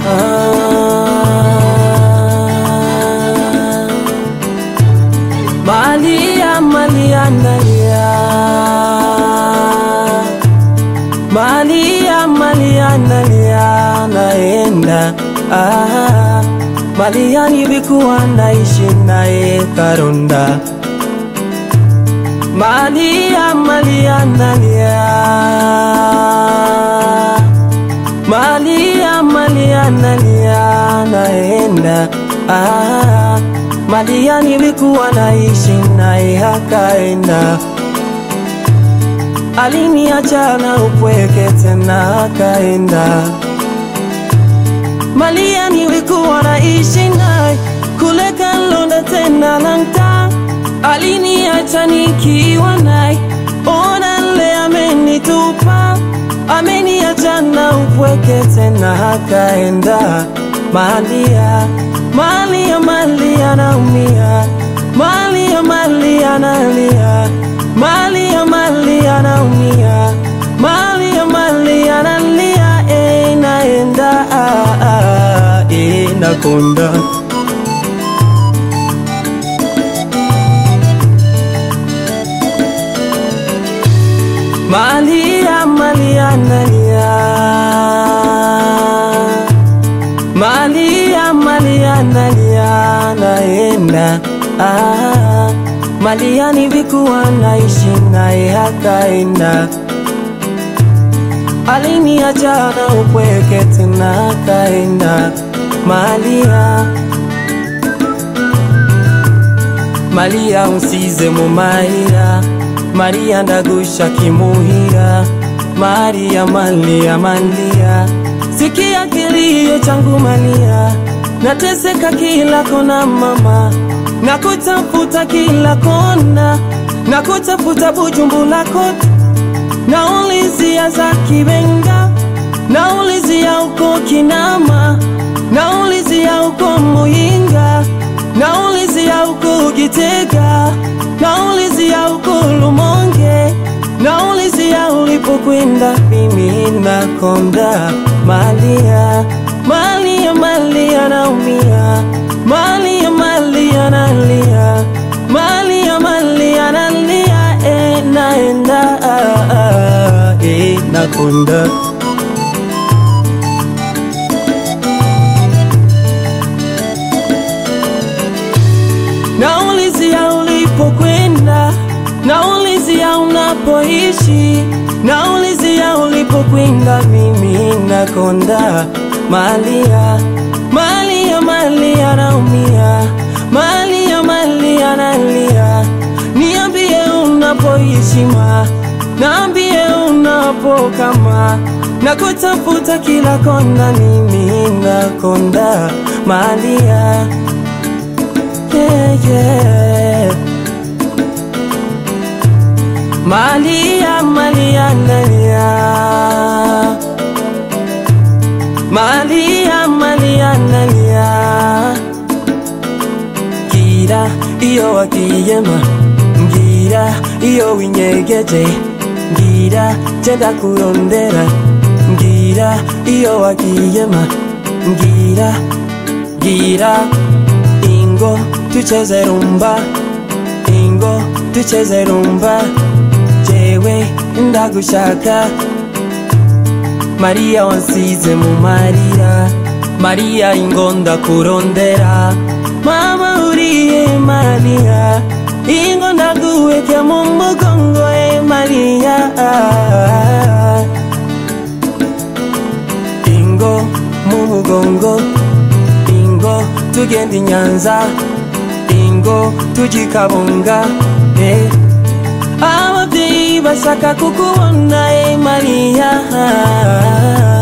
Malia, Malia, nalia. Malia, Malia, nalia, naenda. Ah, Malia nilikuwa naishi naye Karonda. Malia, Malia, nalia. Malia, Malia, nalia, naenda. Ah, Malia nilikuwa naishi naye akaenda. Aliniacha na upweke tena akaenda. Malia nilikuwa naishi naye kule Kalonda tena Lang'ata. Aliniacha nikiwa naye, ona le amenitupa, ameniacha na upweke tena akaenda. Malia, Malia, Malia naumia, Malia, Malia nalia, Malia, Malia naumia, Malia, Malia nalia, eh, naenda, ah, ah, eh, nakonda. Malia, Malia, nalia. Malia, Malia, nalia, naenda. Ah, Malia nilikuwa naishi naye akaenda. Aliniacha na upweke tena akaenda. Malia, Malia unsize mu mahira Maria ndagusha kimuhira Maria Malia Malia Sikia kilio changu Malia Nateseka kila kona mama Nakutafuta kila kona Nakutafuta Bujumbura kote Naulizia za Kibenga Naulizia uko Kinama Naulizia uko Muyinga Naulizia uko Gitega Naulizia uko Lumonge Naulizia ulipokwenda mimi nakonda Malia Malia Malia naumia Malia Malia nalia Malia Malia nalia eh, naenda ah, ah, eh, nakonda Naulizia ulipokwenda, naulizia unapoishi, naulizia ulipokwenda, mimi nakonda. Malia, Malia, Malia naumia, Malia, Malia nalia, niambie unapoishi ma, naambie unapokama, nakutafuta kila kona, mimi nakonda. Malia yeah, yeah. Malia, Malia, Nalia. Malia, Malia, Nalia. Ngira iyo wakiyema, ngira iyo winyegeje, ngira jenda kurondera, ngira iyo wakiyema, ngira, ngira Ingo tucheze rumba Ingo tucheze rumba Jewe ndagushaka Maria wansize mu marira Maria ingo ndakurondera Mama uriye Maria Ingo ndaguweke mu mugongo e Maria Ingo mu mugongo Ingo tugenda i Nyanza Ingo tujya i Kabunga eh. Ababyeyi bashaka kukubona eh, Maria